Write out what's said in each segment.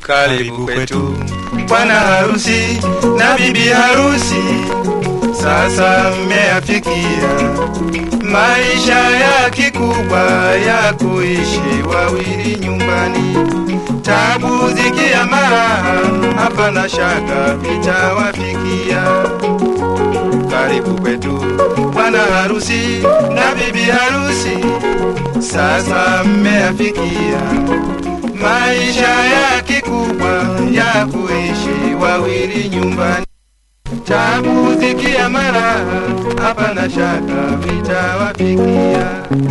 Karibu kwetu bwana harusi na bibi harusi, sasa mmeafikia maisha ya kikubwa ya kuishi wawili nyumbani. Tabu zikia maraha, hapana shaka vitawafikia. Karibu kwetu bwana harusi na bibi harusi, sasa mmeafikia maisha ya kikubwa ya kuishi wawili nyumbani. Tabu zikia maraha, hapana shaka vitawafikia.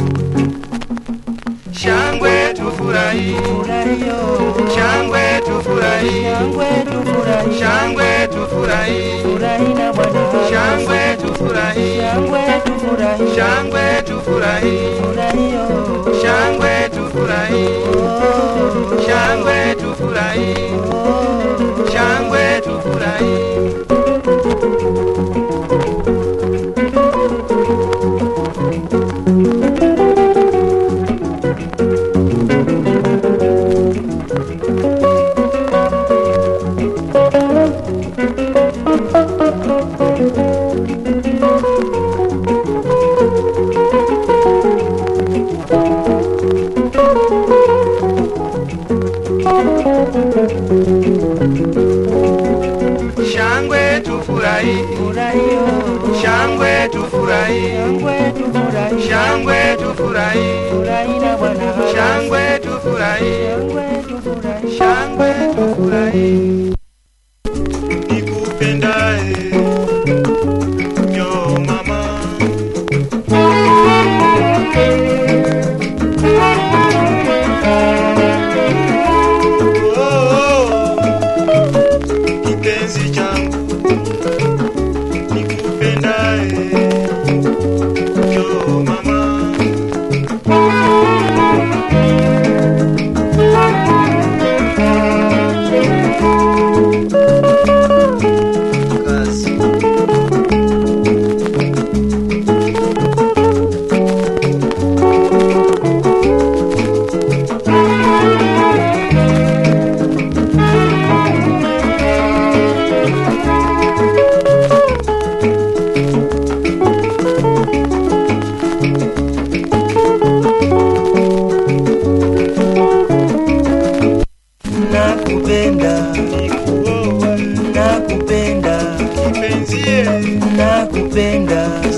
Shangwe tufurahi, shangwe tufurahi, shangwe tufurahi, shangwe tufurahi, shangwe tufurahi, shangwe tufurahi, shangwe tufurahi, shangwe tufurahi. Shangwe tufurahi, shangwe tufurahi, shangwe tufurahi, shangwe tufurahi, shangwe tufurahi. Nikupendae yo mama, oh, kipenzi changu nikupendae yo mama. Kazi. nakupenda Nikuoa nakupenda kipenzie nakupenda